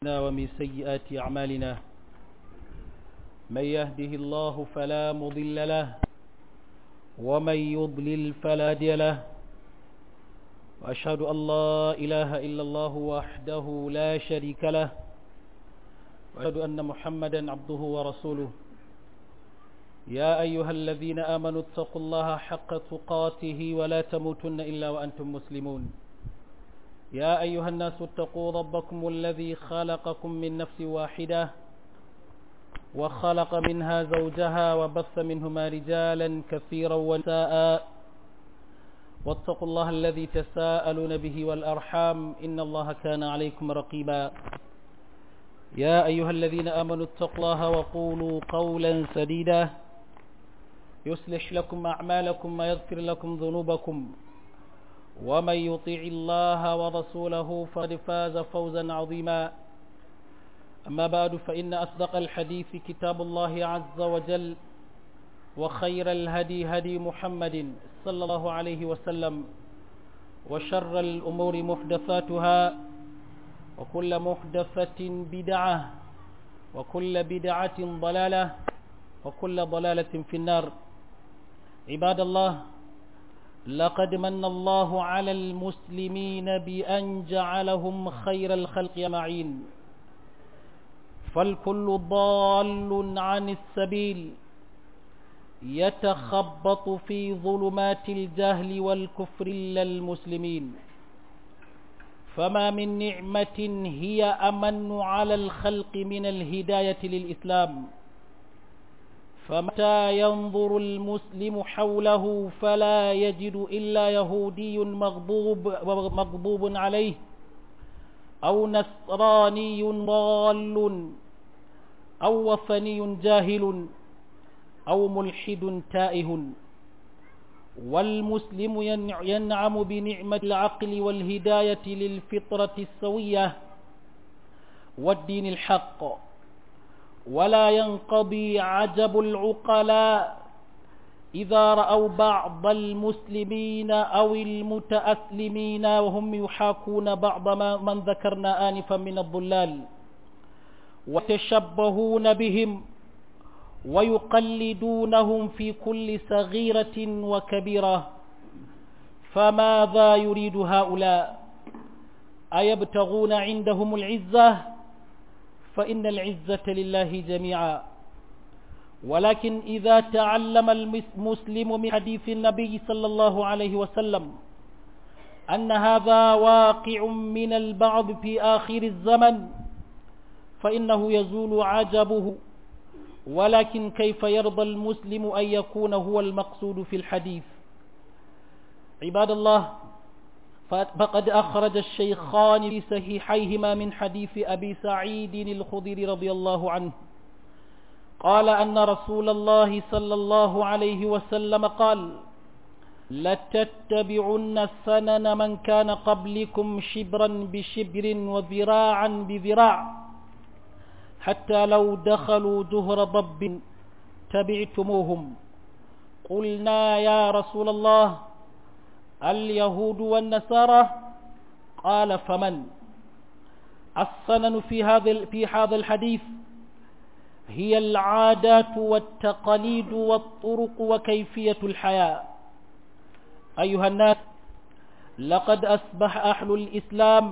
ومن سيئات أعمالنا من يهده الله فلا مضل له ومن يضلل فلا هادي له وأشهد أن لا إله إلا الله وحده لا شريك له وأشهد أن محمدا عبده ورسوله يا أيها الذين آمنوا اتقوا الله حق تقاته ولا تموتن إلا وأنتم مسلمون يا أيها الناس اتقوا ربكم الذي خلقكم من نفس واحدة وخلق منها زوجها وبث منهما رجالا كثيرا ونساء واتقوا الله الذي تساءلون به والأرحام إن الله كان عليكم رقيبا يا أيها الذين آمنوا اتقوا الله وقولوا قولا سديدا يصلح لكم أعمالكم ويغفر لكم ذنوبكم ومن يطيع الله ورسوله فقد فاز فوزا عظيما أما بعد فإن أصدق الحديث كتاب الله عز وجل وخير الهدي هدي محمد صلى الله عليه وسلم وشر الأمور محدثاتها وكل محدثة بدعة وكل بدعة ضلالة وكل ضلالة في النار عباد الله لقد من الله على المسلمين بأن جعلهم خير الخلق معين فالكل ضال عن السبيل يتخبط في ظلمات الجهل والكفر إلا المسلمين فما من نعمة هي أمن على الخلق من الهداية للإسلام فمتى ينظر المسلم حوله فلا يجد إلا يهودي مغضوب, مغضوب عليه أو نصراني ضال أو وثني جاهل أو ملحد تائه والمسلم ينعم بنعمة العقل والهداية للفطرة السوية والدين الحق ولا ينقضي عجب العقلاء إذا رأوا بعض المسلمين أو المتأسلمين وهم يحاكون بعض من ذكرنا آنفا من الضلال وتشبهون بهم ويقلدونهم في كل صغيرة وكبيرة فماذا يريد هؤلاء أيبتغون عندهم العزة فإن العزة لله جميعا ولكن إذا تعلم المسلم من حديث النبي صلى الله عليه وسلم أن هذا واقع من البعض في آخر الزمن فإنه يزول عجبه ولكن كيف يرضى المسلم أن يكون هو المقصود في الحديث عباد الله فقد أخرج الشيخان في صحيحيهما من حديث أبي سعيد الخضر رضي الله عنه قال أن رسول الله صلى الله عليه وسلم قال لتتبعن سنن من كان قبلكم شبرا بشبر وذراعا بذراع حتى لو دخلوا جهر ضب تبعتموهم قلنا يا رسول الله اليهود والنصارى قال فمن السنن في هذا في هذا الحديث هي العادات والتقاليد والطرق وكيفية الحياة أيها الناس لقد أصبح أهل الإسلام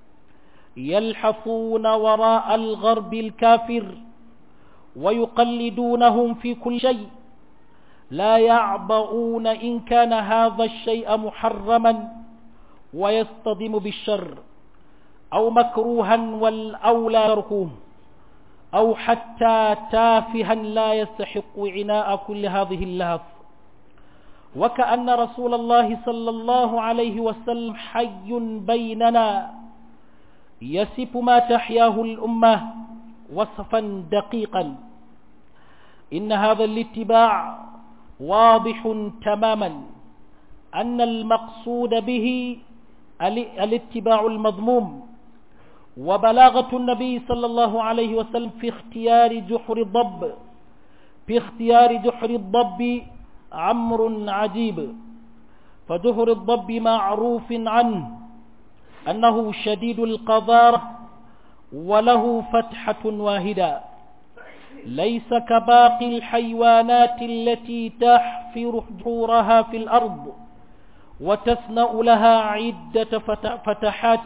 يلحفون وراء الغرب الكافر ويقلدونهم في كل شيء لا يعبؤون إن كان هذا الشيء محرما ويصطدم بالشر أو مكروها والأولى تركوه أو حتى تافها لا يستحق عناء كل هذه اللهف وكأن رسول الله صلى الله عليه وسلم حي بيننا يسف ما تحياه الأمة وصفا دقيقا إن هذا الاتباع واضح تماما أن المقصود به الاتباع المضموم وبلاغة النبي صلى الله عليه وسلم في اختيار جحر الضب في اختيار جحر الضب عمر عجيب فجحر الضب معروف عنه أنه شديد القذارة وله فتحة واحدة ليس كباقي الحيوانات التي تحفر حجورها في الأرض وتصنع لها عدة فتحات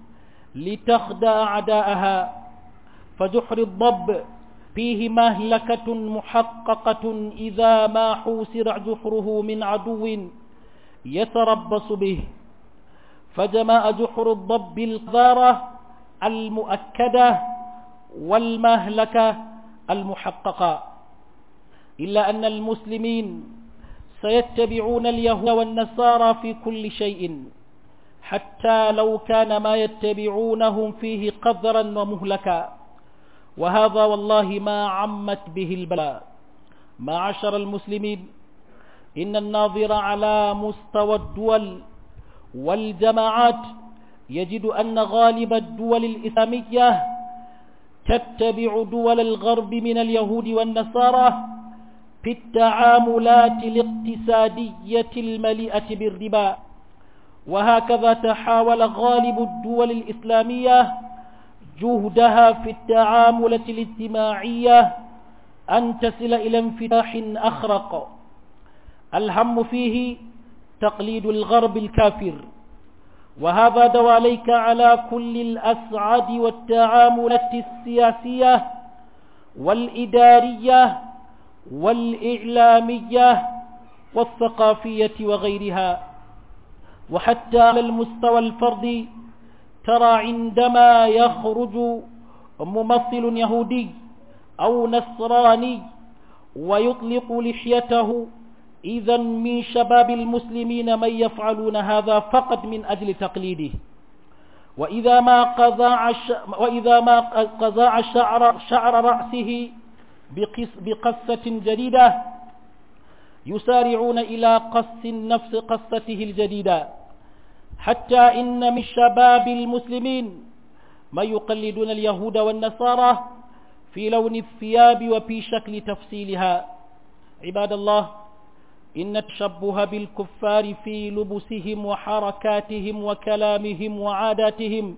لتخدع أعداءها فجحر الضب فيه مهلكة محققة إذا ما حوسر جحره من عدو يتربص به فجماء جحر الضب القذارة المؤكدة والمهلكة المحققة إلا أن المسلمين سيتبعون اليهود والنصارى في كل شيء حتى لو كان ما يتبعونهم فيه قذرا ومهلكا وهذا والله ما عمت به البلاء معشر المسلمين إن الناظر على مستوى الدول والجماعات يجد أن غالب الدول الإسلامية تتبع دول الغرب من اليهود والنصارى في التعاملات الاقتصادية المليئة بالربا وهكذا تحاول غالب الدول الإسلامية جهدها في التعاملة الاجتماعية أن تصل إلى انفتاح أخرق الهم فيه تقليد الغرب الكافر وهذا دواليك على كل الأسعد والتعاملات السياسية والإدارية والإعلامية والثقافية وغيرها وحتى على المستوى الفردي ترى عندما يخرج ممثل يهودي أو نصراني ويطلق لحيته إذا من شباب المسلمين من يفعلون هذا فقط من أجل تقليده وإذا ما قضاع وإذا ما قضاع شعر شعر رأسه بقص بقصة جديدة يسارعون إلى قص نفس قصته الجديدة حتى إن من شباب المسلمين ما يقلدون اليهود والنصارى في لون الثياب وفي شكل تفصيلها عباد الله إن التشبه بالكفار في لبسهم وحركاتهم وكلامهم وعاداتهم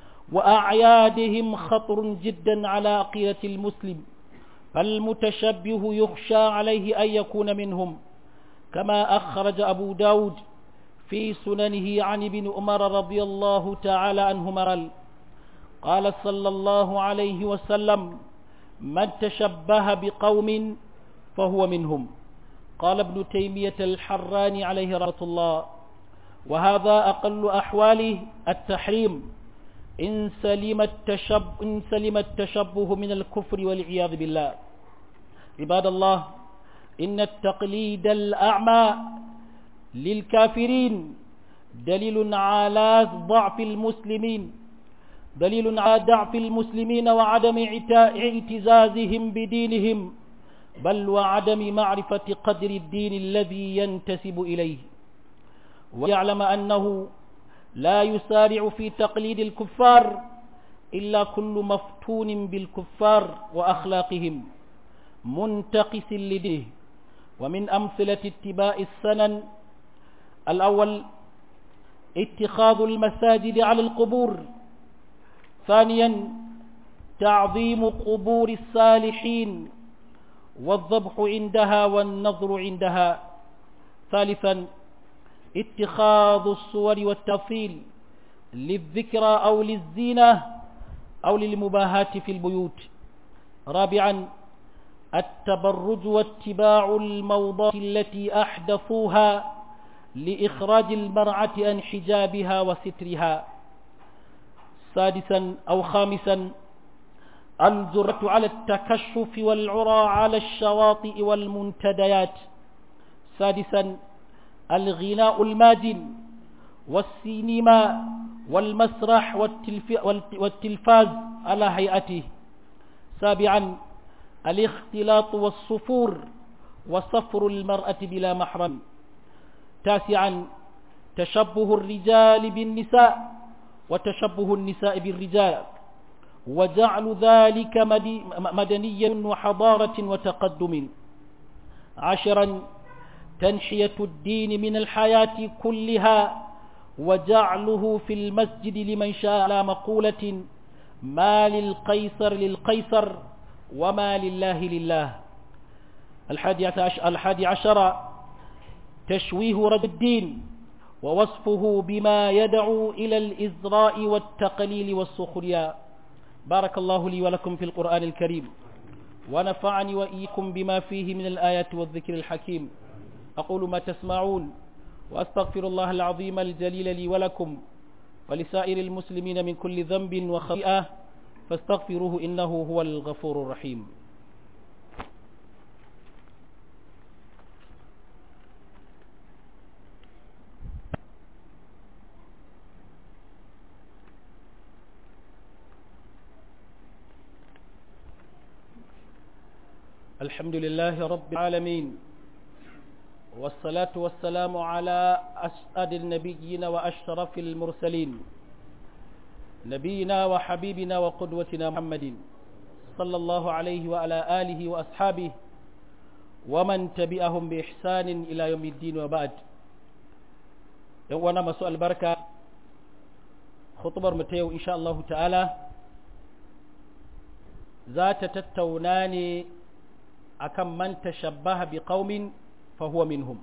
وأعيادهم خطر جدا على عقيدة المسلم فالمتشبه يخشى عليه أن يكون منهم كما أخرج أبو داود في سننه عن ابن عمر رضي الله تعالى عنهما قال قال صلى الله عليه وسلم من تشبه بقوم فهو منهم قال ابن تيمية الحراني عليه رحمة الله وهذا أقل أحواله التحريم إن سلم, التشب إن سلم التشبه من الكفر والعياذ بالله عباد الله إن التقليد الأعمى للكافرين دليل على ضعف المسلمين دليل على ضعف المسلمين وعدم اعتزازهم بدينهم بل وعدم معرفة قدر الدين الذي ينتسب إليه ويعلم أنه لا يسارع في تقليد الكفار إلا كل مفتون بالكفار وأخلاقهم منتقس لديه ومن أمثلة اتباع السنن الأول اتخاذ المساجد على القبور ثانيا تعظيم قبور الصالحين والذبح عندها والنظر عندها ثالثا اتخاذ الصور والتفصيل للذكرى أو للزينة أو للمباهاة في البيوت رابعا التبرج واتباع الموضات التي أحدثوها لإخراج المرأة عن حجابها وسترها سادسا أو خامسا الجرة على التكشف والعرى على الشواطئ والمنتديات سادسا الغناء الماجن والسينما والمسرح والتلفاز على هيئته سابعا الاختلاط والصفور وصفر المرأة بلا محرم تاسعا تشبه الرجال بالنساء وتشبه النساء بالرجال وجعل ذلك مدنيا وحضارة وتقدم عشرا تنحية الدين من الحياة كلها وجعله في المسجد لمن شاء على مقولة ما للقيصر للقيصر وما لله لله الحادي عشر تشويه رد الدين ووصفه بما يدعو إلى الإزراء والتقليل والسخرية بارك الله لي ولكم في القرآن الكريم ونفعني وإيكم بما فيه من الآيات والذكر الحكيم أقول ما تسمعون وأستغفر الله العظيم الجليل لي ولكم ولسائر المسلمين من كل ذنب وخطيئة فاستغفروه إنه هو الغفور الرحيم الحمد لله رب العالمين والصلاة والسلام على أسعد النبيين وأشرف المرسلين نبينا وحبيبنا وقدوتنا محمد صلى الله عليه وعلى آله وأصحابه ومن تبعهم بإحسان إلى يوم الدين وبعد يوانا مسؤول البركة خطبر متيو إن شاء الله تعالى ذات تتوناني akan man tashabbaha bi qaumin fa huwa minhum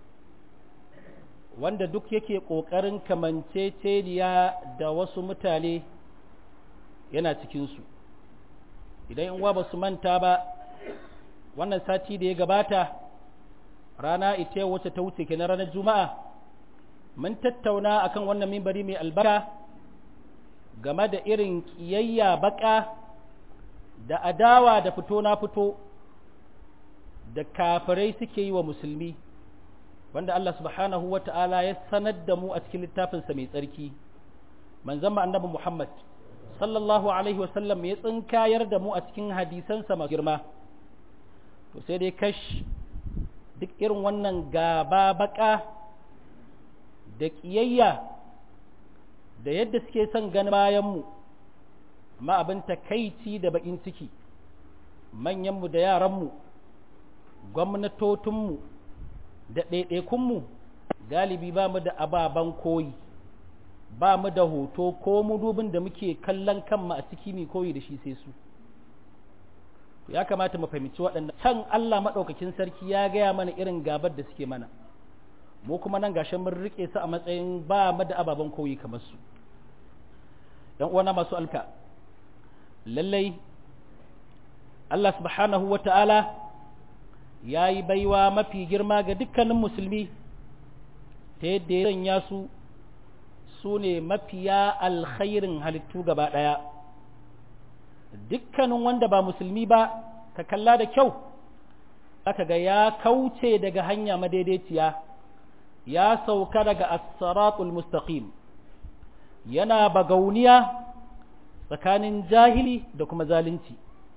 wanda duk yake kokarin kamanceceniya da wasu mutane yana cikin su idan in wa basu manta ba wannan sati da ya gabata rana ita wacce ta wuce kenan ranar juma'a mun tattauna akan wannan mimbari mai albarka game da irin kiyayya baka da adawa da fito na fito da kafirai suke yi wa musulmi wanda Allah subhanahu wa ta'ala ya sanar da mu a cikin littafinsa mai tsarki manzon annabi Muhammad sallallahu alaihi wasallam ya tsinkayar da mu a cikin hadisansa masu girma to sai dai kash duk irin wannan gaba baka da ƙiyayya da yadda suke son ganin bayanmu amma abin takaici da bakin ciki manyanmu da yaranmu gwamnatotinmu da ɗaiɗaikunmu galibi ba mu da ababen koyi ba mu da hoto ko mudubin da muke kallon kanmu a ciki mai koyi da shi sai su ya kamata mu fahimci waɗannan can Allah maɗaukakin sarki ya gaya mana irin gabar da suke mana mu kuma nan gashin mun rike su a matsayin ba mu da ababen koyi kamar su ‘yan uwana masu alka lallai Allah subhanahu wa ta'ala ya yi baiwa mafi girma ga dukkanin musulmi ta yadda ya sanya su su ne mafiya alkhairin halittu gaba ɗaya dukkanin wanda ba musulmi ba ka kalla da kyau aka ga ya kauce daga hanya madaidaiciya ya sauka daga as-siratul mustaqim yana bagauniya tsakanin jahili da kuma zalunci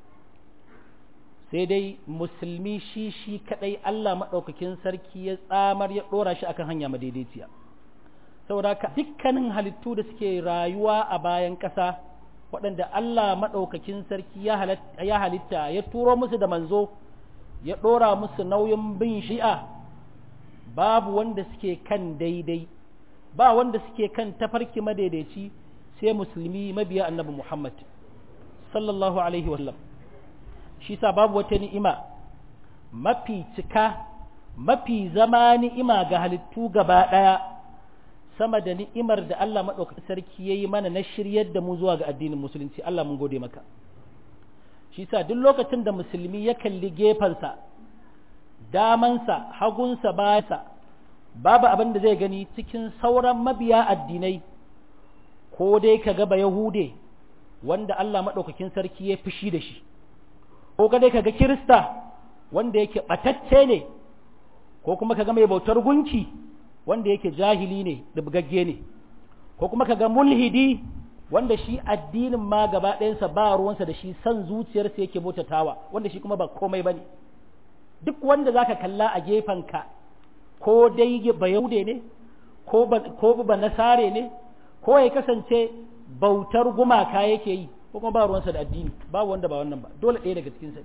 sai dai musulmi shi shi kadai Allah maɗaukakin sarki ya tsamar ya ɗora shi akan hanya madaidaiciya saboda haka dukkanin halittu da suke rayuwa a bayan ƙasa waɗanda Allah maɗaukakin sarki ya halitta ya turo musu da manzo ya ɗora musu nauyin bin shi'a babu wanda suke kan daidai ba wanda suke kan tafarki madaidaici sai musulmi mabiya annabi Muhammad sallallahu alaihi wasallam shi sa babu wata ni'ima mafi cika mafi zama ni'ima ga halittu gaba ɗaya sama da ni'imar da Allah maɗaukakin sarki ya yi mana na shiryar da mu zuwa ga addinin musulunci Allah mun gode maka shi sa duk lokacin da musulmi ya kalli gefensa damansa hagunsa bayansa babu abin da zai gani cikin sauran mabiya addinai ko dai ka gaba yahude wanda Allah maɗaukakin sarki ya fushi da shi ko ka dai ka ga kirista wanda yake ɓatacce ne ko kuma ka ga mai bautar gunki wanda yake jahili ne da bugagge ne ko kuma ka ga mulhidi wanda shi addinin ma gaba ɗayansa ba ruwansa da shi san zuciyarsa yake bautatawa wanda shi kuma ba komai ba ne duk wanda za ka kalla a gefenka ko dai ba yahude ne ko ba nasare ne ko ya kasance bautar gumaka yake yi ko kuma ba ruwansa da addini babu wanda ba wannan ba dole ɗaya daga cikinsa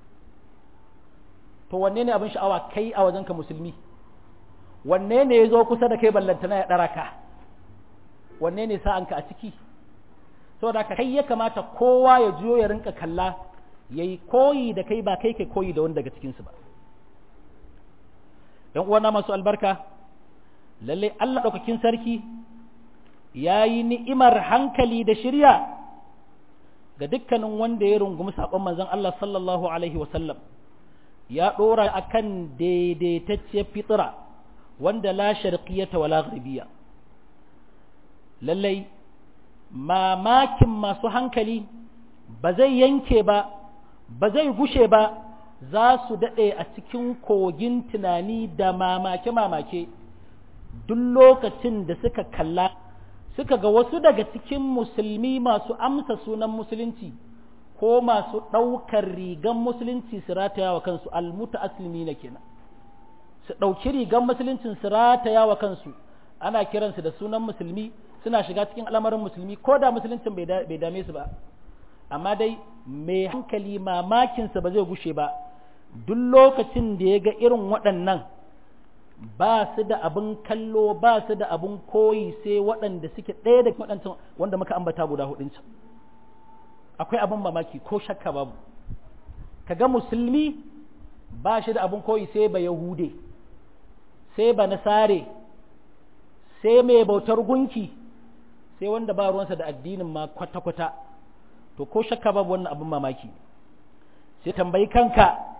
to wanne ne abin sha'awa kai a wajenka musulmi wanne ne ya zo kusa da kai ballantana ya ɗara ka wanne ne sa'anka a ciki saboda kai ya kamata kowa ya juyo ya rinka kalla yayi koyi da kai ba kai kai koyi da wani daga cikin su ba ‘yan uwana masu albarka, lalle Allah ɗaukakin sarki ya yi ni'imar hankali da shirya ga dukkanin wanda ya rungumi saƙon manzon Allah sallallahu Alaihi wasallam ya ɗora a kan daidaitacciyar fitira wanda la sharqiyata wala gharbiya lallai mamakin masu hankali ba zai yanke ba ba zai gushe ba za su daɗe a cikin kogin tunani da mamake-mamake duk lokacin da suka kalla suka ga wasu daga cikin musulmi masu amsa sunan musulunci ko masu ɗaukar rigan musulunci su rataya wa kansu almuta aslimi na kenan su ɗauki rigan musuluncin su rataya wa kansu ana kiransu da sunan musulmi suna shiga cikin al'amarin musulmi ko da musuluncin bai dame su ba amma dai mai hankali mamakinsa ba zai gushe ba duk lokacin da ya ga irin waɗannan ba su da abin kallo ba su da abin koyi sai waɗanda suke ɗaya da waɗancan wanda muka ambata guda hudun can akwai abin mamaki ko shakka babu kaga musulmi ba shi da abin koyi sai ba yahude sai ba nasare sai mai bautar gunki sai wanda ba ruwansa da addinin ma kwata-kwata to ko shakka babu wannan abin mamaki sai tambayi kanka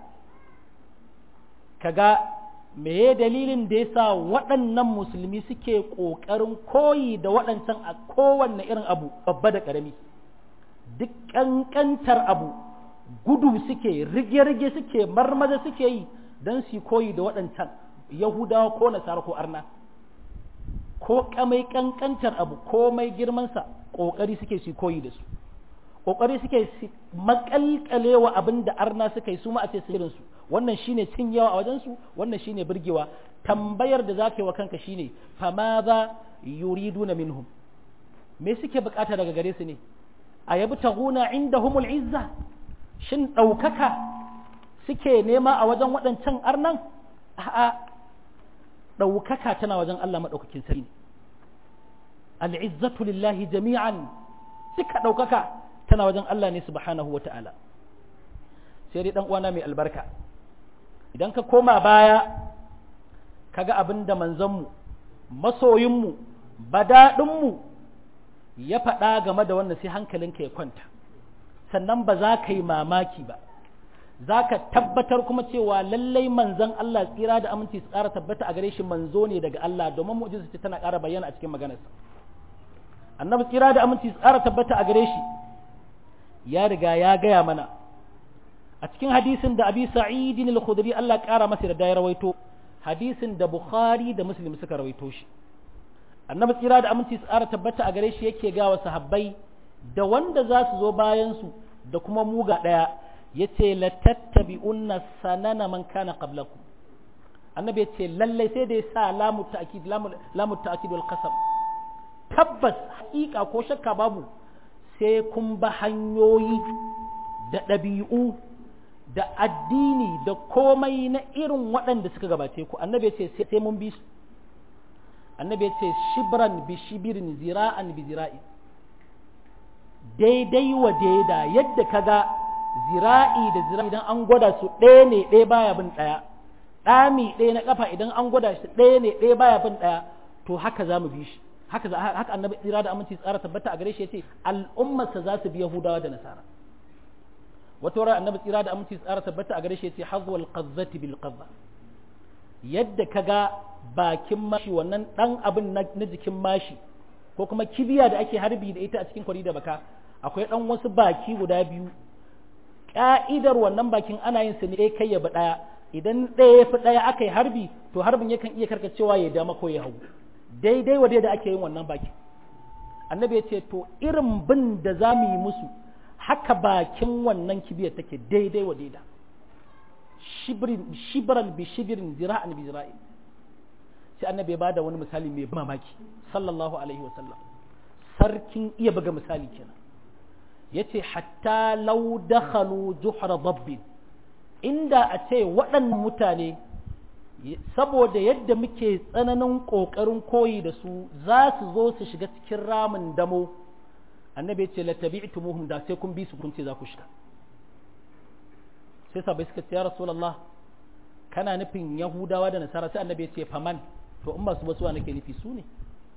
kaga meye dalilin da yasa waɗannan musulmi suke ƙoƙarin koyi da waɗancan a kowanne irin abu babba da ƙarami duk ƙanƙantar abu gudu suke rige-rige suke marmaza suke yi don su koyi da waɗancan yahudawa ko nasara ko arna ko kamai ƙanƙantar abu ko mai girmansa ƙoƙari suke su koyi da su ƙoƙari suke makalkalewa abin da arna suka yi su ma a ce su wannan shine cin yawa a wajensu wannan shine burgewa tambayar da zaka yi wa kanka shine fama za yuriduna minhum me suke bukata daga gare su ne a yabi taguna indahumul izza shin ɗaukaka suke nema a wajen waɗancan arnan a'a ɗaukaka tana wajen Allah maɗaukakin sarki al'izzatu lillahi jami'an duka ɗaukaka tana wajen Allah ne subhanahu wa ta'ala sai dai ɗan uwana mai albarka idan ka koma baya kaga abin da manzanmu masoyinmu badaɗinmu ya faɗa game da wannan sai hankalinka ya kwanta sannan ba za ka yi mamaki ba za ka tabbatar kuma cewa lallai manzan Allah tsira da aminci su ƙara tabbata a gare shi manzo ne daga Allah domin mu'jiza ce tana ƙara bayyana a cikin maganarsa annabi tsira da aminci su ƙara tabbata a gare shi ya riga ya gaya mana a cikin hadisin da abi sa'idin al-khudri Allah ƙara masa da ya rawaito hadisin da bukhari da muslim suka rawaito shi annabi tsira da aminci su ƙara tabbata a gare shi yake ga wa sahabbai da wanda za su zo bayan su da kuma muga ɗaya yace la tattabi'unna sanana man kana qablakum annabi yace lallai sai da ya sa lamu ta'kid lamu ta'kid wal qasam tabbas haƙiƙa ko shakka babu sai kun ba hanyoyi da ɗabi'u da addini da komai na irin waɗanda suka gabace ku annabi ya ce sai mun bi su annabi ya ce shibran bi shibirin zira'an bi zira'i daidai wa daida yadda kaga zira'i da zira'i idan an gwada su ɗaya ne ɗaya baya bin ɗaya ɗami ɗaya na ƙafa idan an gwada shi ɗaya ne ɗaya baya bin ɗaya to haka za mu bi shi haka haka annabi tsira da aminci tsara tabbata a gare shi yace al'ummarsa za su bi yahudawa da nasara wata wurin annabi tsira da aminci tsara tabbata a gare shi yace hazwal qazzati bil qazza yadda kaga bakin mashi wannan dan abin na jikin mashi ko kuma kibiya da ake harbi da ita a cikin kwari da baka akwai dan wasu baki guda biyu ka'idar wannan bakin ana yin su ne kai ya bi daya idan ɗaya ya fi ɗaya aka yi harbi to harbin yakan iya karkacewa ya dama ko ya hagu daidai wa da ake yin wannan baki annabi ya ce to irin bin da za mu yi musu haka bakin wannan kibiyar take daidai wa daida shibran bi shibirin zira'an bi zira'in sai annabi ya bada wani misali mai mamaki sallallahu alaihi wa sallam sarkin iya buga misali kenan yace hatta law dakhalu juhra dabbin inda a ce waɗannan mutane saboda yadda muke tsananin ƙoƙarin koyi da su za su zo su shiga cikin ramin damo annabi ya ce la tabi'tumuhum da sai kun bi su kun ce za ku shiga sai sabai suka ce ya rasulullah kana nufin yahudawa da nasara sai annabi ya ce faman to in ba su ba suwa nake nufi su ne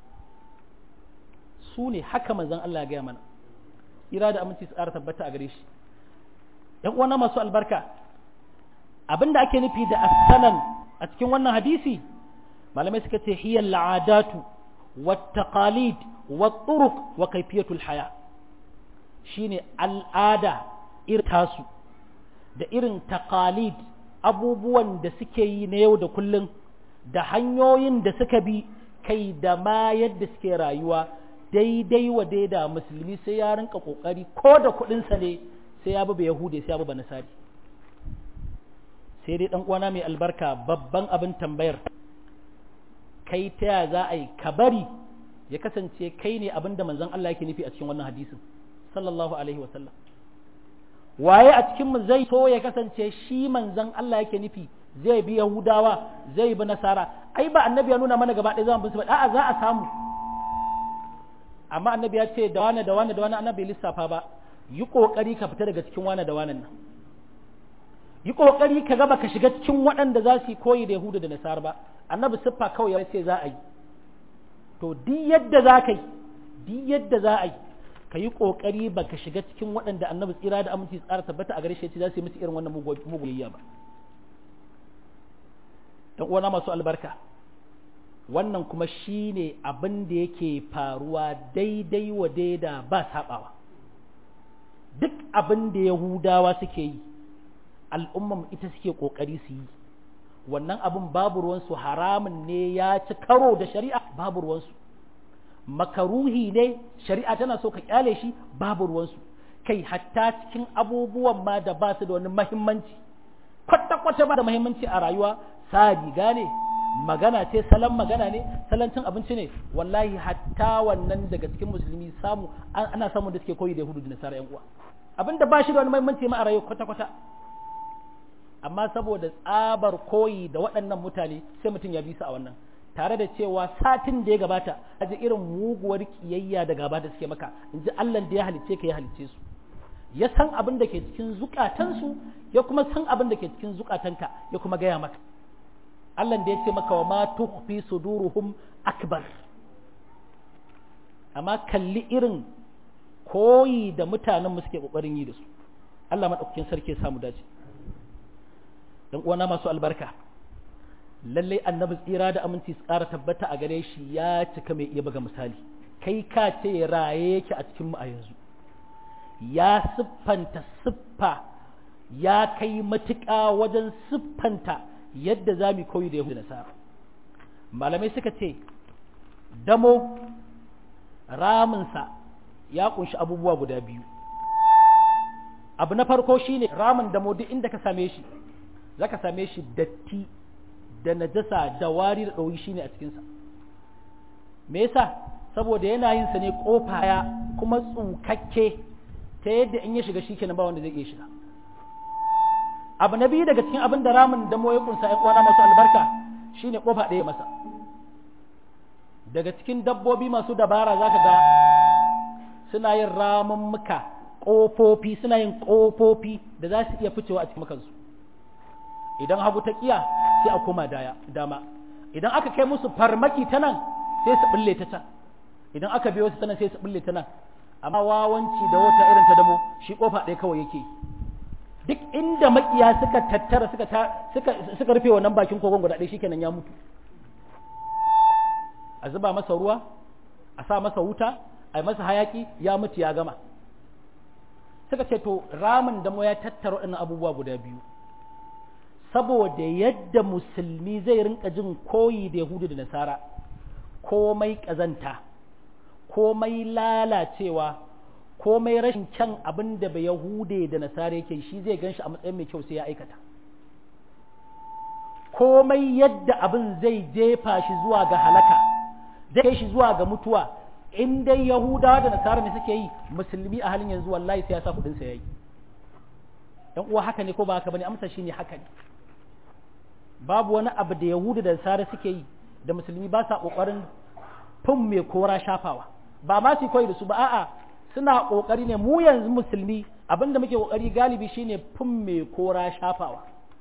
su ne haka manzon Allah ya gaya mana ira da aminci su ƙara tabbata a gare shi ‘yan uwana masu albarka abinda ake nufi da asanan a cikin wannan hadisi malamai suka ce hiyar la'adatu wa taqalid wa turuq wa kaifiyatul haya shine al'ada irin tasu da irin taqalid abubuwan da suke yi na yau da kullum da hanyoyin da suka bi kai da ma yadda suke rayuwa daidai wa daida musulmi sai ya rinka kokari ko da kuɗinsa ne sai ya bi yahude sai ya bi nasari sai dai dan uwana mai albarka babban abin tambayar kai ta ya za a yi ka bari ya kasance kai ne abin da manzon Allah yake nufi a cikin wannan hadisin sallallahu alaihi wa sallam waye a cikin mu zai so ya kasance shi manzon Allah yake nufi zai bi yahudawa zai bi nasara ai ba annabi ya nuna mana gaba ɗaya za mu bi su ba a'a za a samu amma annabi ya ce da wane da wane da wane annabi lissafa ba yi kokari ka fita daga cikin wane da wane nan yi kokari ka gaba ka shiga cikin waɗanda za su yi koyi da yahuda da nasara ba annabi siffa kawai ya ce za a yi to duk yadda za ka yi duk yadda za a yi ka yi kokari ba ka shiga cikin waɗanda annabi tsira da aminci tsara tabbata a gare shi za su yi musu irin wannan muguyayya ba dan uwana masu albarka wannan kuma shi ne abin da yake faruwa daidai wa daida ba saɓawa duk abin da yahudawa suke yi al'umman ita suke ƙoƙari su yi wannan abin babu ruwansu haramun ne ya ci karo da shari'a babu ruwansu makaruhi ne shari'a tana so ka kyale shi babu ruwansu kai hatta cikin abubuwan ma da ba su da wani mahimmanci kwata-kwata ba da mahimmanci a rayuwa sa riga ne magana ce salon magana ne salon cin abinci ne wallahi hatta wannan daga cikin musulmi samu ana samun da suke koyi da yahudu da nasara yan uwa abinda ba shi da wani muhimmanci ma a rayuwa kwata kwata amma saboda tsabar koyi da waɗannan mutane sai mutum ya bi su a wannan tare da cewa satin da ya gabata a ji irin muguwar kiyayya da gaba da suke maka in ji Allah da ya halicce ka ya halicce su ya san abin da ke cikin zukatansu ya kuma san abin da ke cikin zukatanka ya kuma gaya maka Allah da ya ce maka wa ma tukhfi suduruhum akbar amma kalli irin koyi da mutanen mu suke kokarin yi da su Allah madaukakin sarki ya samu dace dan uwana masu albarka lalle annabi tsira da aminci su ƙara tabbata a gare shi ya cika mai iya buga misali kai ka ce raye yake a cikin mu a yanzu ya siffanta siffa ya kai matuƙa wajen siffanta yadda za mu koyi da Yahudu Nasara. Malamai suka ce, damo raminsa ya kunshi abubuwa guda biyu. Abu na farko shi ne ramin damo duk inda ka same shi, za ka same shi datti da najasa da wari da ɗauyi shi ne a cikinsa. Me yasa? Saboda yana yin sa ne ƙofa ya kuma tsukakke ta yadda in ya shiga shi kenan ba wanda zai iya shiga. abu na biyu daga cikin abin da ramin da ya kunsa ya kwana masu albarka shine kofa ɗaya masa daga cikin dabbobi masu dabara zaka ga suna yin ramummuka ƙofofi suna yin ƙofofi da za su iya ficewa a cikin makansu idan hagu ta kiya sai a koma daya dama idan aka kai musu farmaki ta nan sai su bulle ta can idan aka biyo su ta nan sai su bulle ta nan amma wawanci da wata irin ta damo shi kofa ɗaya kawai yake duk inda makiya suka tattara suka suka suka rufe wannan bakin kogon guda ɗaya shikenan ya mutu a zuba masa ruwa a sa masa wuta a yi masa hayaki ya mutu ya gama suka ce to ramin damo ya tattara waɗannan abubuwa guda biyu saboda yadda musulmi zai rinka jin koyi da yahudu da nasara komai ƙazanta komai lalacewa komai rashin kyan abin da bai yahude da nasara yake shi zai ganshi a matsayin mai kyau sai ya aikata komai yadda abin zai jefa shi zuwa ga halaka zai kai shi zuwa ga mutuwa in dai yahudawa da nasara ne suke yi musulmi a halin yanzu wallahi sai ya sa kudin sa yayi dan uwa haka ne ko ba haka bane amsa shine haka ne babu wani abu da yahudu da nasara suke yi da musulmi ba sa kokarin fin mai kora shafawa ba ma su koyi da su ba a'a suna ƙoƙari ne mu yanzu musulmi abinda muke ƙoƙari galibi shine fin mai kora shafawa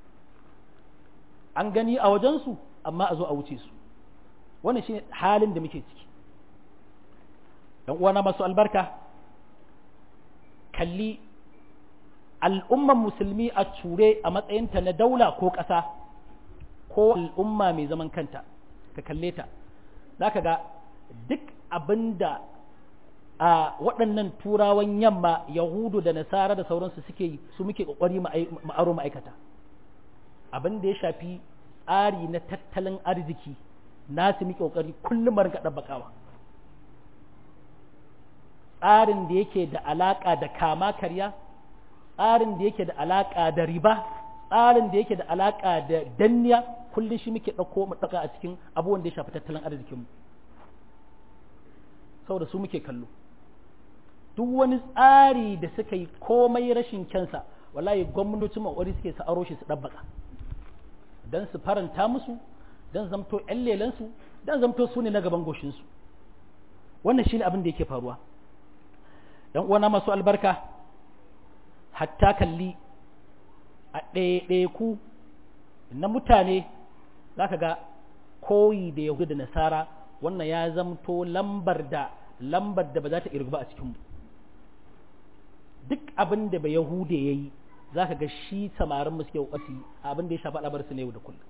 an gani a wajensu amma a zo a wuce su wannan shine halin da muke ciki ‘yan uwana masu albarka kalli al'umman musulmi a ture a matsayinta na daula ko ƙasa ko al'umma mai zaman kanta ka kalle ta za ka ga duk abin da a waɗannan turawan yamma yahudu da nasara da sauransu suke yi su muke ƙoƙari ma'aro ma'aikata abin da ya shafi tsari na tattalin arziki nasu muke ƙoƙari kullum rinka ɗabbaƙawa tsarin da yake da alaƙa da kama karya tsarin da yake da alaƙa da riba tsarin da yake da alaƙa da danniya kullum shi muke ɗauko mu ɗauka a cikin abubuwan da ya shafi tattalin arzikinmu saboda su muke kallo duk wani tsari da suka yi komai rashin kyansa wallahi gwamnatocin mawari suke su aro shi su ɗabbaka don su faranta musu don zamto ‘yan lelansu don zamto su ne na gaban goshinsu wannan shi ne abin da yake faruwa ‘yan uwana masu albarka hatta kalli a ɗaiɗaiku na mutane za ka ga koyi da yahudu da nasara wannan ya zamto lambar da lambar da ba za ta irgu ba a cikinmu duk abin da ba yahude ya yi za ka ga shi samarin mu suke ƙwasi abin da ya shafi al'abar su ne yau da kullum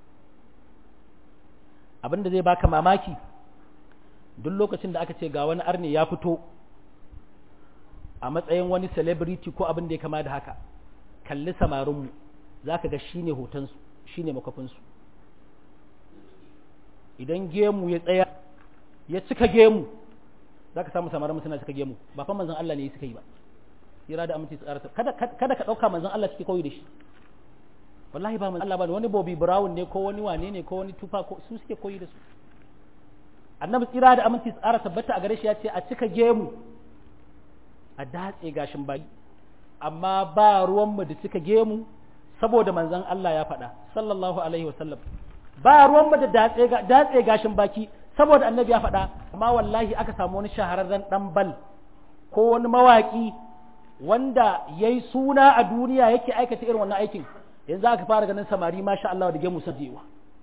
abin da zai baka mamaki duk lokacin da aka ce ga wani arne ya fito a matsayin wani celebrity ko abin da ya kama da haka kalli samarinmu za ka ga shi ne hotonsu shi ne makwafinsu idan gemu ya tsaya ya cika gemu za ka samu samarinmu suna cika gemu ba fa manzan Allah ne ya suka yi ba tsira da aminci tsara kada kada ka dauka manzon Allah suke koyi da shi wallahi ba manzon Allah ba wani Bobby Brown ne ko wani wane ne ko wani tufa ko su suke koyi da su annabi tsira da aminci tsara tabbata a gare shi ya ce a cika gemu a datse gashin baki amma ba ruwan mu da cika gemu saboda manzon Allah ya faɗa sallallahu alaihi wasallam ba ruwan mu da datse datse gashin baki saboda annabi ya faɗa amma wallahi aka samu wani shahararren dan bal ko wani mawaki wanda ya yi suna a duniya yake aikata irin wannan aikin yanzu aka fara ganin samari masha Allah da gemu sajewa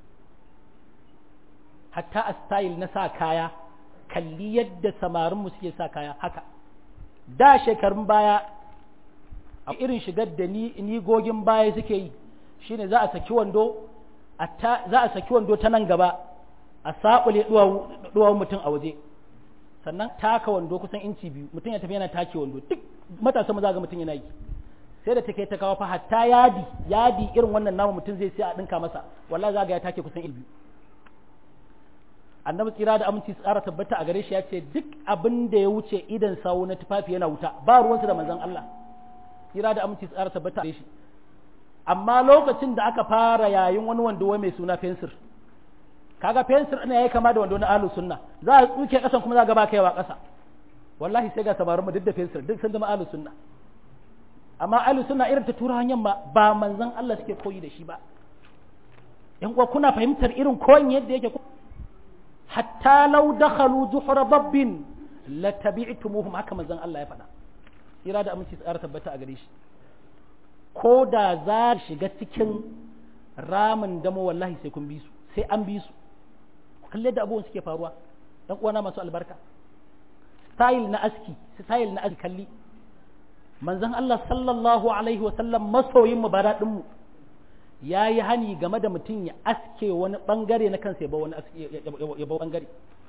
hatta a style na sa kaya kalli yadda samarinmu suke sa kaya haka da shekarun baya a irin shigar da ni gogin baya suke yi shine za a saki wando za a saki wando ta nan gaba a saɓule duwawun mutum a waje sannan taka wando kusan inci biyu mutum ya tafi yana take wando duk matasan maza ga mutum yana yi sai da take ta kawo fa hatta yadi yadi irin wannan namu mutum zai sai a dinka masa wallahi za ga ya take kusan biyu annabi tsira da aminci tsara tabbata a gare shi ya ce duk abin da ya wuce idan sawu na tufafi yana wuta ba ruwansu da manzon Allah tsira da aminci tsara tabbata a gare shi amma lokacin da aka fara yayin wani wando wai mai suna fensir kaga fensir ina yayi kama da wando na ahlus sunna za a tsuke kasan kuma za ga ba kaiwa kasa wallahi sai ga sabarin mu duk da fensir duk sun zama ahlus sunna amma ahlus sunna irin ta tura hanyar ba ba manzon Allah suke koyi da shi ba yan uwa kuna fahimtar irin koyin yadda yake hatta law dakhalu juhra dabbin la tabi'tumuhum haka manzon Allah ya faɗa ira da aminci tsara tabbata a gare shi ko da za shiga cikin ramin damo wallahi sai kun bi su sai an bi su kalle da abubuwan suke faruwa dan uwana masu albarka style na aski style na aski kalli manzon Allah sallallahu alaihi wasallam masoyin mu baradin mu yayi hani game da mutum ya aske wani bangare na kansa ya ba wani ya ba bangare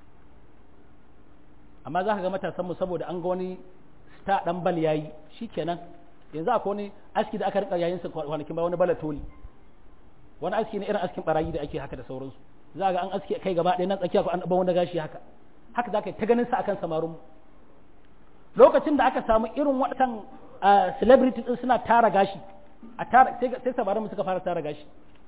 amma za ka ga matasan mu saboda an ga wani sta dan bal yayi shikenan yanzu akwai wani aski da aka rika yayin sa kwanakin ba wani balatoli wani aski ne irin askin barayi da ake haka da sauransu za ga an aski kai gaba ɗaya nan tsakiya ko an ɗaba wani gashi haka haka za ka yi ta ganin sa akan samarun lokacin da aka samu irin waɗannan celebrity din suna tara gashi a tara sai samarin suka fara tara gashi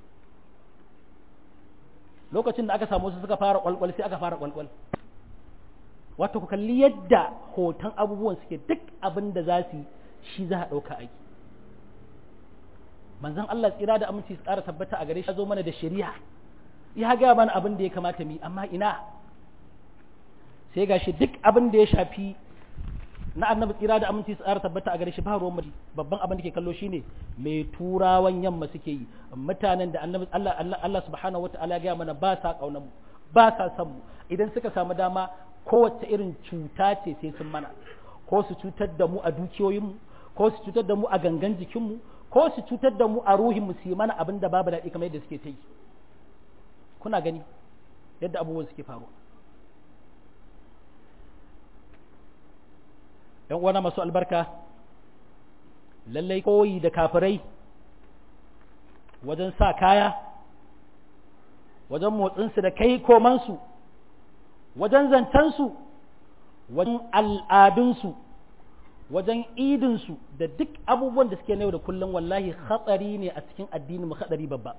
lokacin da aka samu su suka fara kwalkwal sai aka fara kwalkwal wato ku kalli yadda hoton abubuwan suke duk abin da za su yi shi za a ɗauka aiki manzon Allah tsira da aminci tsara tabbata a gare shi ya zo mana da shari'a ya ga mana abin da ya kamata mu amma ina sai gashi duk abin da ya shafi na annabi tsira da aminci tsara tabbata a gare shi ba ruwan babban abin da ke kallo shine mai turawan yamma suke yi mutanen da annabi Allah Allah Allah subhanahu wataala ya ga mana ba sa kaunar mu ba sa san mu idan suka samu dama kowace irin cuta ce sai sun mana ko su cutar da mu a dukiyoyinmu ko su cutar da mu a gangan jikinmu ko su cutar da mu a ruhinmu su yi mana abin da babu daɗi kamar yadda suke ta yi kuna gani yadda abubuwan suke faruwa ‘yan uwana masu albarka lallai koyi da kafirai wajen sa kaya wajen motsinsu da kai komansu wajen zancensu wajen al'adunsu wajen idinsu da duk abubuwan da suke na yau da kullum wallahi hatsari ne a cikin addinin mu hatsari babba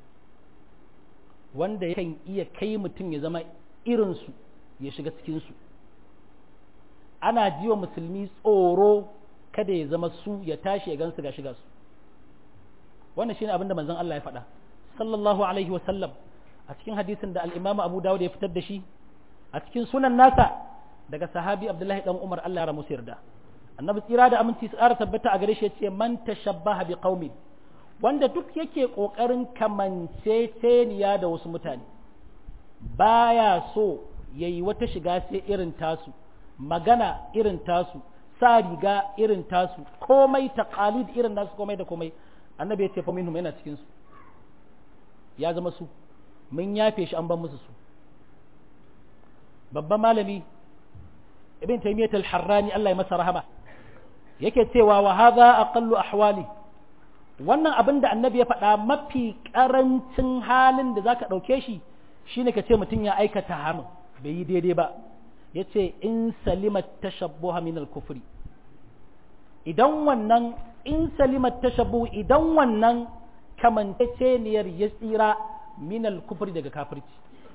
wanda yakan iya kai mutum ya zama irinsu ya shiga cikinsu ana jiwa musulmi tsoro kada ya zama su ya tashi ya gansu ga shiga su wannan shine abin da manzon Allah ya faɗa sallallahu alaihi wa sallam a cikin hadisin da al-Imam Abu Dawud ya fitar da shi a cikin sunan nasa daga sahabi Abdullahi dan Umar Allah ya ramu yarda annabi tsira da aminci su ƙara tabbata a gare shi yace man tashabbaha bi qaumin wanda duk yake kokarin kamanceceniya da wasu mutane baya so yayi wata shiga sai irin tasu magana irin tasu sa riga irin tasu komai taqalid irin nasu komai da komai annabi ya ce fa minhum yana cikin su ya zama su mun yafe shi an ban musu su babban malami ibn taymiyyah al-harrani Allah ya masa rahama yake cewa wa hadha aqallu ahwali wannan abin da annabi ya faɗa mafi ƙarancin halin da zaka ɗauke shi shine ka ce mutum ya aikata haram bai yi daidai ba ya ce in salimat tashabbuha min al-kufri idan wannan in salimat tashabbu idan wannan kamanceceniyar ya tsira min al-kufri daga kafirci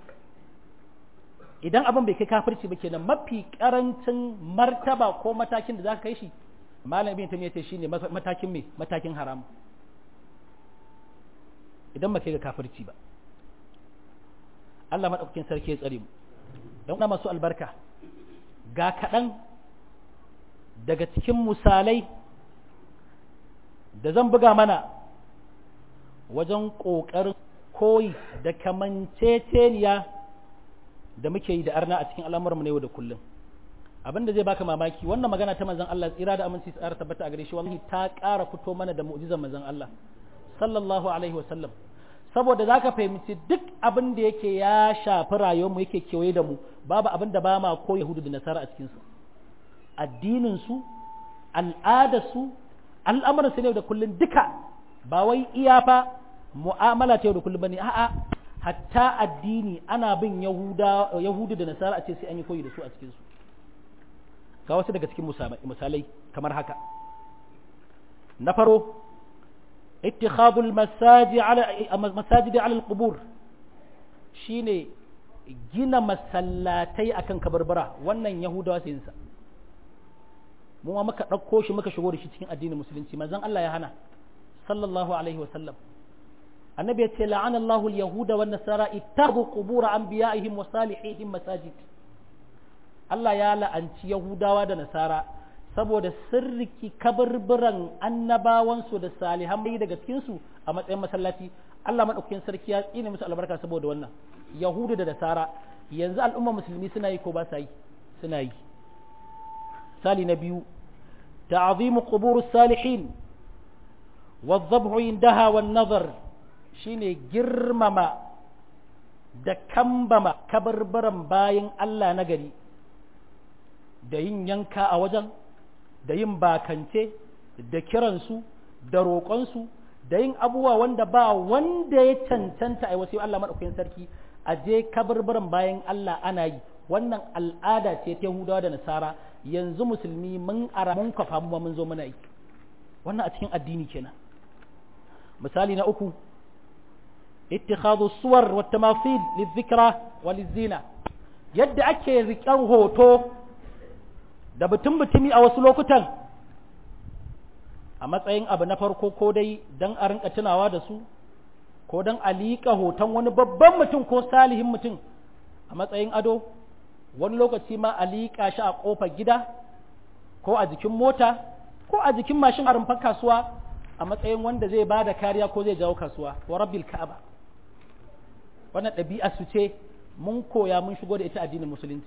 idan abin bai kai kafirci ba kenan mafi karancin martaba ko matakin da za ka kai shi malam ibn tamiya ce shine matakin me matakin haram idan ba kai ga kafirci ba Allah madaukakin sarki ya tsare mu don na masu albarka ga kaɗan daga cikin misalai da zan buga mana wajen ƙoƙarin koyi da kamanceceniya da muke yi da arna a cikin al'amuranmu na yau da kullum abinda zai baka mamaki wannan magana ta manzon Allah tsira da aminci tsara tabbata a gare shi wallahi ta ƙara fito mana da mu'jizar manzon Allah sallallahu alaihi wa sallam saboda zaka fahimci duk abin da yake ya shafi rayuwarmu yake kewaye da mu babu abin da ba ma ko yahudu da nasara a cikin su addinin su al'adar su al'amuran su ne da kullun duka ba wai iya fa mu'amala ta yau da kullum bane a'a hatta addini ana bin yahuda yahudu da nasara a ce sai an yi koyi da su a cikin su ga wasu daga cikin misalai kamar haka na faro ittikhadul masajid ala masajid ala alqubur shine gina masallatai akan kabarbara wannan yahudawa sai sa mu ma muka dauko shi muka shigo da shi cikin addinin musulunci manzon Allah ya hana sallallahu alaihi wa sallam annabi ya ce la'ana Allahu al-yahuda wan nasara ittakhadhu qubur anbiya'ihim wa salihihim masajid Allah ya la'anci Yahudawa da Nasara saboda sirriki kaburburan annabawansu da salihan bai daga cikinsu a matsayin masallaci Allah maɗaukakin sarki ya tsine musu albarka saboda wannan Yahudu da Nasara yanzu al'umma musulmi suna yi ko ba sa yi suna yi sali na biyu ta'azimu qubur salihin wa dhabhu indaha wan nazar shine girmama da kambama kaburburan bayin Allah na gari da yin yanka a wajen da yin bakance da kiransu da roƙonsu da yin abubuwa wanda ba wanda ya cancanta a wasu Allah maɗaukakin sarki a je kabarbaran bayan Allah ana yi wannan al'ada ce ta Yahudawa da Nasara yanzu musulmi mun ara mun kafa mu mun zo muna yi wannan a cikin addini kenan misali na uku ittikhadhu suwar wa tamathil lidhikra wa lizina yadda ake riƙen hoto da butun butumi a wasu lokutan a matsayin abu na farko ko dai don a rinka tunawa da su ko don a liƙa hoton wani babban mutum ko salihin mutum a matsayin ado wani lokaci ma a liƙa shi a ƙofar gida ko a jikin mota ko a jikin mashin a rumfar kasuwa a matsayin wanda zai ba da kariya ko zai jawo kasuwa wa rabbil ka'aba wannan ɗabi'a su ce mun koya mun shigo da ita addinin musulunci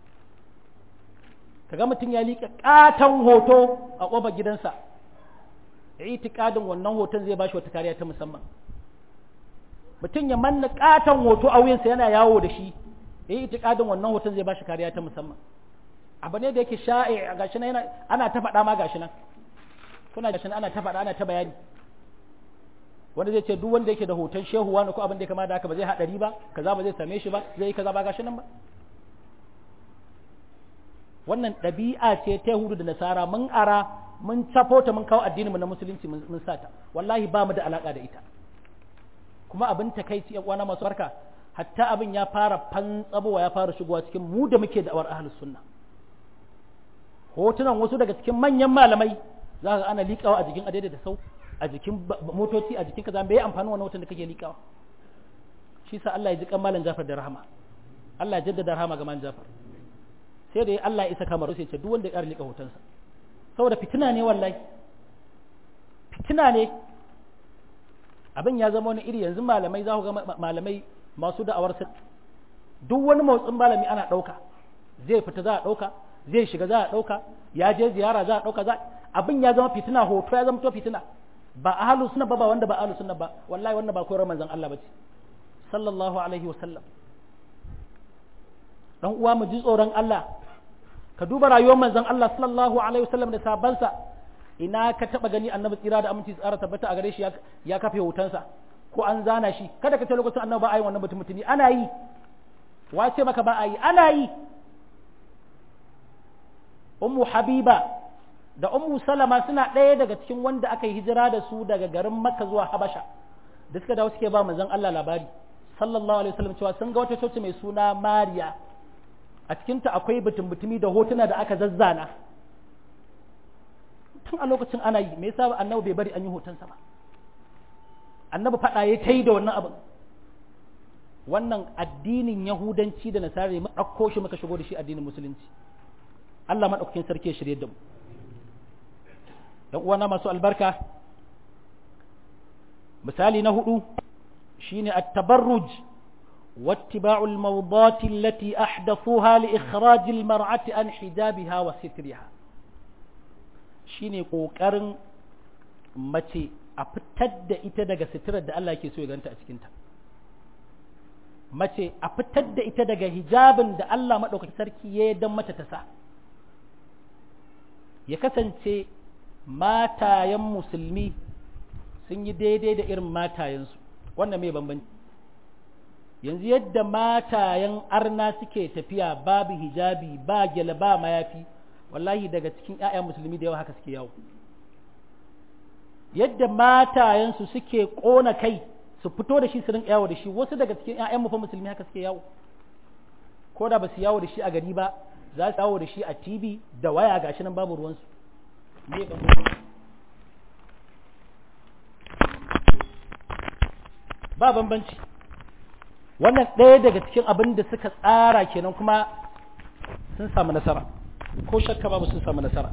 kaga mutum ya liƙa ƙaton hoto a ƙofar gidansa itikadin wannan hoton zai bashi wata kariya ta musamman mutum ya manna ƙaton hoto a wuyansa yana yawo da shi itikadin wannan hoton zai bashi kariya ta musamman abu ne da yake sha'i gashi nan ana ta faɗa ma gashi nan kuna gashi ana ta faɗa ana ta bayani wanda zai ce duk wanda yake da hoton shehu wani ko abin da ya kama da haka ba zai haɗari ba kaza ba zai same shi ba zai yi kaza ba gashi nan ba wannan ɗabi'a ce ta Yahudu da Nasara mun ara mun cafo ta mun kawo addinin mu na musulunci mun sata wallahi ba mu da alaka da ita kuma abin takaici yan uwana masu barka hatta abin ya fara fantsabowa ya fara shigowa cikin mu da muke da'awar ahlus sunna hotunan wasu daga cikin manyan malamai za ka ana liƙawa a jikin adaidai da sau a jikin motoci a jikin kaza bai amfani wannan hoton da kake liƙawa shi sa Allah ya ji kan malam Jafar da rahama Allah ya jaddada rahama ga malam Jafar sai da Allah ya isa kamar sai ce duk wanda ya ƙara liƙa hotonsa saboda fitina ne wallahi fitina ne abin ya zama wani iri yanzu malamai za ku ga malamai masu da'awar su duk wani motsin malami ana ɗauka zai fita za a ɗauka zai shiga za a ɗauka ya je ziyara za a ɗauka za abin ya zama fitina hoto ya zama to fitina ba ahlus sunna ba ba wanda ba ahlus sunna ba wallahi wannan ba koyar manzon Allah bace sallallahu alaihi wasallam dan uwa mu ji tsoron Allah ka duba rayuwar manzon Allah sallallahu alaihi wasallam da sabansa ina ka taba gani annabi tsira da aminci tsara tabbata a gare shi ya kafe hotonsa ko an zana shi kada ka ce lokacin annabi ba a yi wannan mutum mutumi ana yi wace maka ba a yi ana yi ummu habiba da ummu salama suna ɗaya daga cikin wanda aka yi hijira da su daga garin makka zuwa habasha da suka dawo suke ba manzon Allah labari sallallahu alaihi wasallam cewa sun ga wata coci mai suna mariya a cikinta akwai butun-butumi da hotuna da aka zazzana tun a lokacin ana yi me yasa annabi bai bari an yi hotonsa ba annabi faɗa ya ta yi da wannan abin wannan addinin yahudanci da nasara mu ɗauko shi muka shigo da shi addinin musulunci Allah maɗaukakin sarki ya shirye da mu ‘yan uwana masu albarka misali na hudu shine at-tabarruj واتباع الموضات التي أحدثوها لإخراج المرأة عن حجابها وسترها shine ƙoƙarin mace a fitar da ita daga sitirar da Allah ke so ya ganta a cikinta mace a fitar da ita daga hijabin da Allah maɗaukaki sarki ya dan mata ta sa ya kasance matayen musulmi sun yi daidai da irin matayensu wannan mai bambanci yanzu yadda matayen arna suke tafiya babu hijabi ba gyale ba mayafi wallahi daga cikin 'ya'yan musulmi da yawa haka suke yawo yadda matayensu suke ƙona kai su fito da shi su rinka yawo da shi wasu daga cikin 'ya'yan mu fa musulmi haka suke yawo ko da ba su yawo da shi a gari ba za su yawo da shi a tv da waya gashi nan babu ruwansu me ba bambanci wannan ɗaya daga cikin abin da suka tsara kenan kuma sun samu nasara ko shakka babu sun samu nasara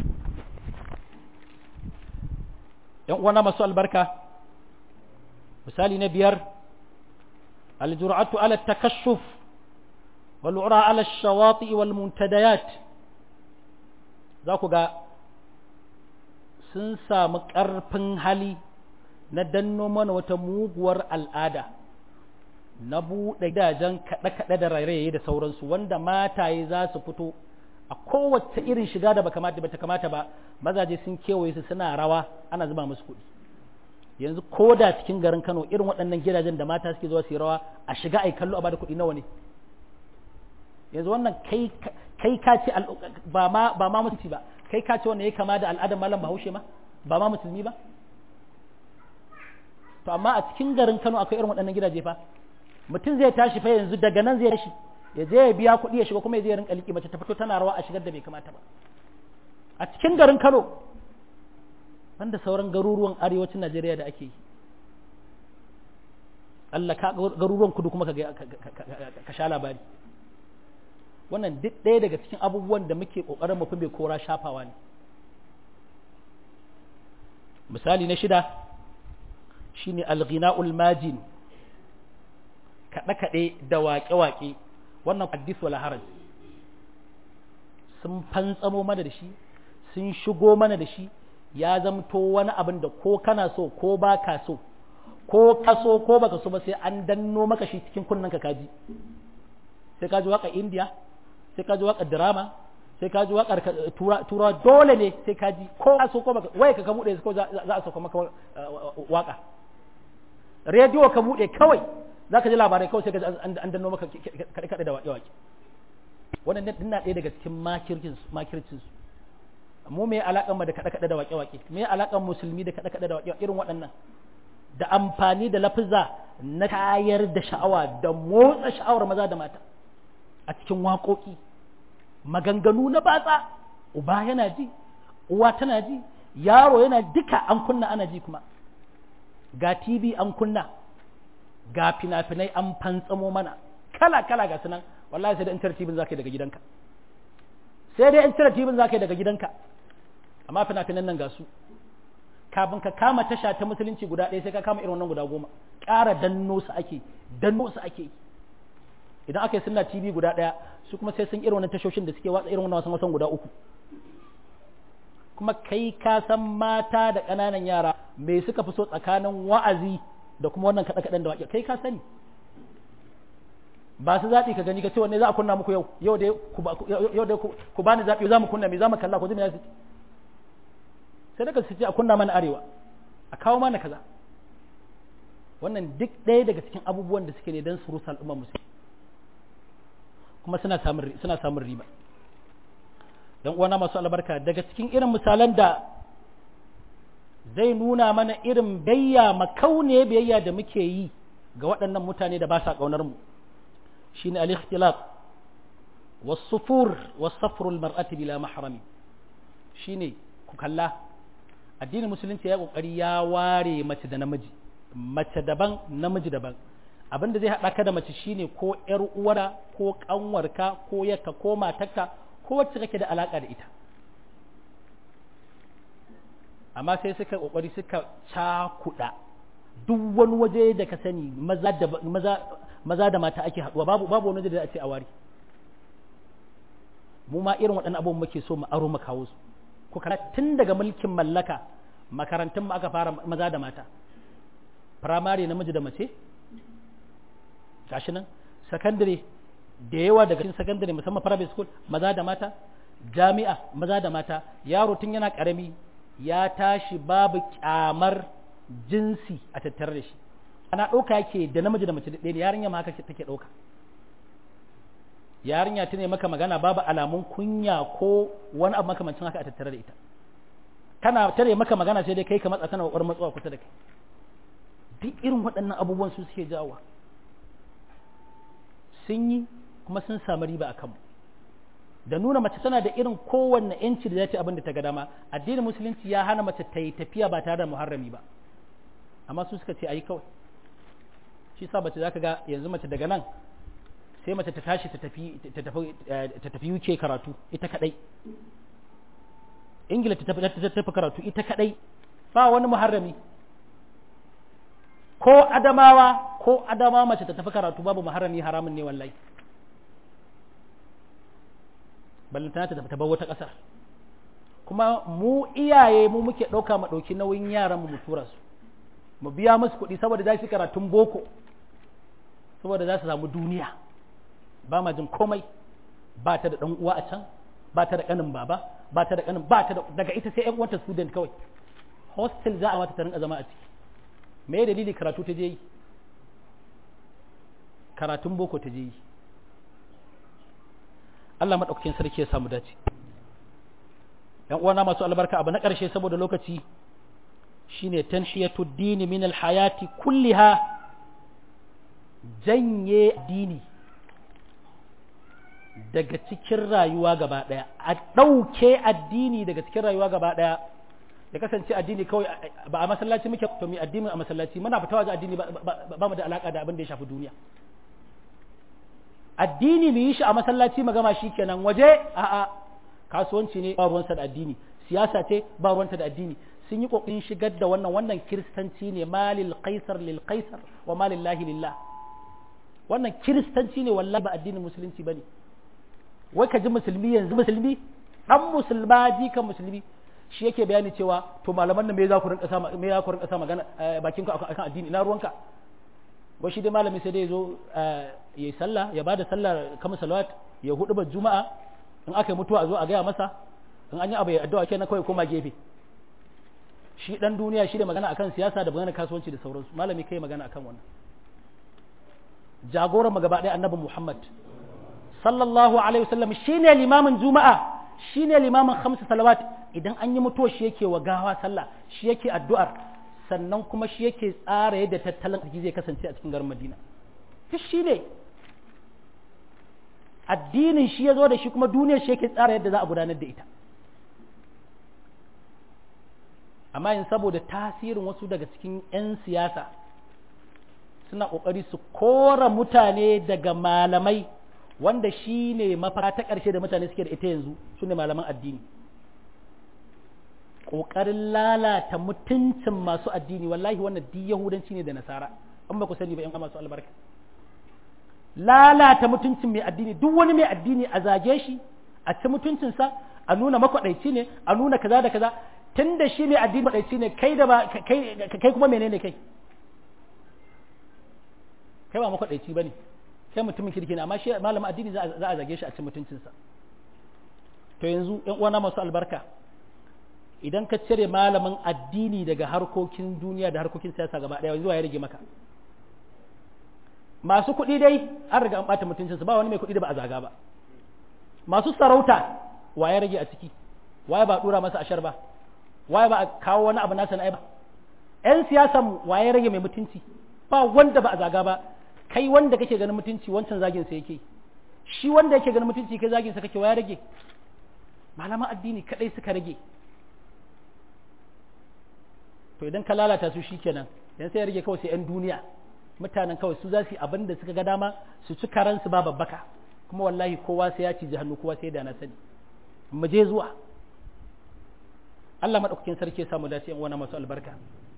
yan uwana masu albarka misali na biyar aljur'atu ala takashuf wal ura ala shawati wal muntadayat za ku ga sun samu ƙarfin hali na danno mana wata muguwar al'ada na buɗe gidajen kaɗe-kaɗe da rairaye da sauransu wanda mataye za su fito a kowace irin shiga da ba kamata ba ta kamata ba mazaje sun kewaye su suna rawa ana zuba musu kuɗi yanzu ko da cikin garin Kano irin waɗannan gidajen da mata suke zuwa su yi rawa a shiga ai kallo a bada kuɗi nawa ne yanzu wannan kai kai ka ce ba ma ba ma musulmi ba kai ka ce wannan ya kama da al'adar malam Bahaushe ma ba ma musulmi ba to amma a cikin garin Kano akwai irin waɗannan gidaje fa mutum zai tashi fa yanzu daga nan zai tashi ya je ya biya kuɗi ya shiga kuma ya je rinka liƙi mace ta fito tana rawa a shigar da bai kamata ba a cikin garin Kano banda sauran garuruwan arewacin Najeriya da ake yi Allah ka garuruwan kudu kuma ka sha labari wannan duk ɗaya daga cikin abubuwan da muke ƙoƙarin mafi bai kora shafawa ne misali na shida shine alghina'ul majin kaɗe-kaɗe da waƙe-waƙe wannan haddis wala haraj sun fantsamo mana da shi sun shigo mana da shi ya zamto wani abin da ko kana so ko ba ka so ko ka so ko baka so ba sai an danno maka shi cikin kunnen ka kaji sai ka ji waka indiya sai ka ji waka drama sai ka ji wakar tura dole ne sai ka ji ko ka so ko baka waye ka ka bude ko za a sauka maka waka rediyo ka bude kawai za ka ji labarai kawai sai ka ji an danno maka kaɗe kaɗe da waƙe waƙe wannan din na ɗaya daga cikin makircin makircin su mu me alaƙan mu da kaɗe kaɗe da waƙe waƙe me alaƙan musulmi da kaɗe kaɗe da waƙe irin waɗannan da amfani da lafiza na kayar da sha'awa da motsa sha'awar maza da mata a cikin waƙoƙi maganganu na batsa uba yana ji uwa tana ji yaro yana duka an kunna ana ji kuma ga tv an kunna ga fina-finai an fantsamo mana kala-kala ga sunan wallahi sai da in cire tibin za ka yi daga gidanka sai dai in cire tibin za ka yi daga gidanka amma fina-finan nan ga su kafin ka kama tasha ta musulunci guda ɗaya sai ka kama irin wannan guda goma ƙara danno su ake danno su ake idan aka yi sunna tv guda ɗaya su kuma sai sun irin wannan tashoshin da suke watsa irin wannan wasan wasan guda uku kuma kai ka san mata da ƙananan yara me suka fi so tsakanin wa'azi da kuma wannan kaɗe-kaɗen da waƙe kai ka sani ba su zaɓi ka gani ka ce wanne za a kunna muku yau yau dai yau dai ku bani zaɓi za mu kunna me za mu kalla ku ji me za su sai daga su ce a kunna mana arewa a kawo mana kaza wannan duk ɗaya daga cikin abubuwan da suke ne don su rusa al'ummar musulmi kuma suna samun suna samun riba dan uwana masu albarka daga cikin irin misalan da zai nuna mana irin bayya makaune biyayya da muke yi ga waɗannan mutane da ba sa ƙaunar mu shine al-ikhtilaf was-sufur was-safru al-mar'ati bila mahrami shine ku kalla addinin musulunci ya kokari ya ware mace da namiji mace daban namiji daban abin da zai haɗa ka da mace shine ko ƴar uwara ko ƙanwarka ko yakka ko matarka ko wacce kake da alaƙa da ita amma sai suka kokari suka cakuɗa duk wani waje da ka sani maza da maza maza da mata ake haɗuwa babu babu wani waje da a ce a ware mu ma irin waɗannan abubuwan muke so mu aro mu kawo su ku tun daga mulkin mallaka makarantun mu aka fara maza da mata firamare namiji da mace gashi nan sakandare da yawa daga cikin sakandare musamman private school maza da mata jami'a maza da mata yaro tun yana karami ya tashi babu kyamar jinsi a tattare da shi ana ɗauka yake da namiji da mace ɗaya ne yarinya ma haka take ɗauka yarinya ta ne maka magana babu alamun kunya ko wani abu makamancin haka a tattare da ita tana tare maka magana sai dai kai ka matsa tana kokarin matsuwa kusa da kai duk irin waɗannan abubuwan su suke jawowa sun yi kuma sun samu riba a kanmu da nuna mace tana da irin kowanne yanci da za ta abin da ta ga dama addinin musulunci ya hana mace ta yi tafiya ba tare da muharrami ba amma su suka ce ayi kawai shi sa mace zaka ga yanzu mace daga nan sai mace ta tashi ta tafi ta tafi ta tafi UK karatu ita kadai Ingila ta tafi ta tafi karatu ita kadai ba wani muharrami ko adamawa ko adama mace ta tafi karatu babu muharrami haramun ne wallahi ballantana ta tafi ta bar wata ƙasar kuma mu iyaye mu muke ɗauka mu ɗauki nauyin yaran mu tura su mu biya musu kuɗi saboda za su karatun boko saboda za su samu duniya ba ma jin komai ba ta da ɗan uwa a can ba ta da ƙanin baba ba ta da ƙanin ba ta da daga ita sai ƴan uwanta student kawai hostel za a mata ta rinka zama a ciki me dalili karatu ta je yi karatun boko ta je yi Allah maɗaukakin sarki ya samu dace ‘yan uwana masu albarka abu na ƙarshe saboda lokaci shine tanshiyatu dini min alhayati kulliha janye dini daga cikin rayuwa gaba ɗaya a ɗauke addini daga cikin rayuwa gaba ɗaya ya kasance addini kawai ba a masallaci muke to mi addini a masallaci muna fita waje addini ba mu da alaka da abin da ya shafi duniya addini mu yi shi a masallaci mu gama shi kenan waje a'a kasuwanci ne ba ruwansa da addini siyasa ce ba ruwanta da addini sun yi kokarin shigar da wannan wannan kiristanci ne malil qaisar lil qaisar wa malillahi lillah wannan kiristanci ne wallahi ba addinin musulunci bane wai ka ji musulmi yanzu musulmi dan musulma jikan musulmi shi yake bayani cewa to malaman nan me za ku rinka sa me za ku rinka sa magana bakin ka akan addini ina ruwanka wai shi dai malami sai dai zo yayi sallah ya bada sallar kamar salawat ya hudu ba juma'a in aka yi mutuwa a zo a gaya masa in an yi abu ya addu'a kenan kawai koma gefe shi dan duniya shi da magana akan siyasa da magana kasuwanci da sauransu malami kai magana akan wannan jagoran mu gaba ɗaya annabi Muhammad sallallahu alaihi wasallam shine limamin juma'a shine limamin khamsu salawat idan an yi mutuwa shi yake wa gawa sallah shi yake addu'ar sannan kuma shi yake tsara yadda tattalin arziki zai kasance a cikin garin Madina duk shi ne addinin shi ya zo da shi kuma duniyar shi yake tsara yadda za a gudanar da ita amma yin saboda tasirin wasu daga cikin 'yan siyasa suna ƙoƙari su kora mutane daga malamai wanda shi ne mafaka ta ƙarshe da mutane suke da ita yanzu su ne malaman addini ƙoƙarin lalata mutuncin masu addini wallahi wannan duk yahudanci ne da nasara an ba ku sani ba 'yan masu albarka lalata mutuncin mai addini duk wani mai addini a zage shi a ci mutuncinsa a nuna makwaɗaici ne a nuna kaza da kaza tun da shi mai addini makwaɗaici ne kai da ba kai kuma menene kai kai ba makwaɗaici ba ne kai mutumin kirki ne amma shi malamin addini za a zage shi a ci mutuncinsa to yanzu yan uwana masu albarka idan ka cire malamin addini daga harkokin duniya da harkokin siyasa gaba ɗaya zuwa ya rage maka masu kuɗi dai an riga an ɓata mutuncinsu ba wani mai kuɗi da ba a zaga ba masu sarauta waye rage a ciki waye ba ɗura masa ashar ba waye ba a kawo wani abu nasa na ba ƴan siyasan waye rage mai mutunci ba wanda ba a zaga ba kai wanda kake ganin mutunci wancan zagin sa yake shi wanda yake ganin mutunci kai zagin sa kake waye rage malaman addini kadai suka rage to idan ka lalata su shikenan dan sai ya rage kawai sai ƴan duniya mutanen kawai su za su yi abin da suka ga dama su ci karansu ba babbaka kuma wallahi kowa sai ya ci hannu kowa sai da na sani mu je zuwa Allah madaukakin sarki ya samu dace yan wani masu albarka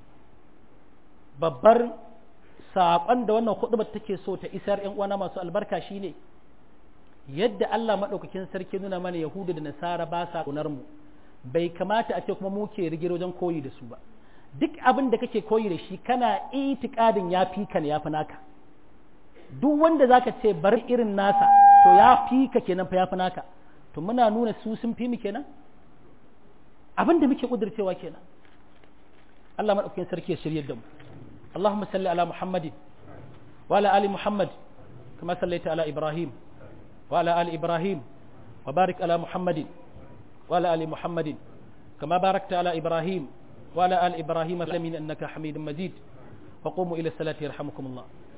babbar saƙon da wannan hudubar take so ta isar yan uwana masu albarka shine yadda Allah madaukakin sarki nuna mana yahudu da nasara ba sa kunar mu bai kamata a ce kuma mu ke rigiro wajen koyi da su ba duk abin da kake koyi da shi kana itikadin ya fi ka ne ya fi naka duk wanda zaka ce bar irin nasa to ya fi ka kenan fa ya fi naka to muna nuna su sun fi mu kenan abin da muke kudircewa kenan Allah madaukakin sarki ya shirye da mu اللهم صل على محمد وعلى آل محمد كما صليت على إبراهيم وعلى آل إبراهيم وبارك على محمد وعلى آل محمد كما باركت على إبراهيم وعلى آل إبراهيم في العالمين إنك حميد مجيد وقوموا إلى الصلاة يرحمكم الله